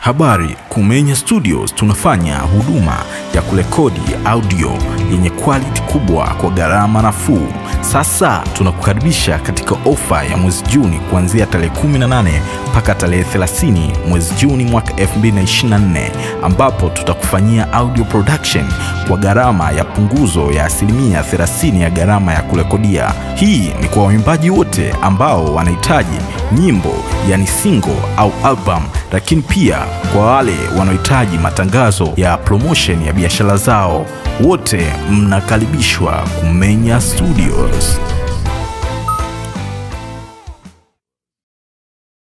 Habari, Kumenya Studios tunafanya huduma ya kurekodi audio yenye quality kubwa kwa gharama nafuu. Sasa tunakukaribisha katika ofa ya mwezi Juni kuanzia tarehe 18 mpaka tarehe 30 mwezi Juni mwaka 2024 ambapo tutakufanyia audio production kwa gharama ya punguzo ya asilimia 30 ya gharama ya kurekodia. Hii ni kwa waimbaji wote ambao wanahitaji nyimbo yani single au album, lakini pia kwa wale wanaohitaji matangazo ya promotion ya biashara zao, wote mnakaribishwa Kumenya Studios.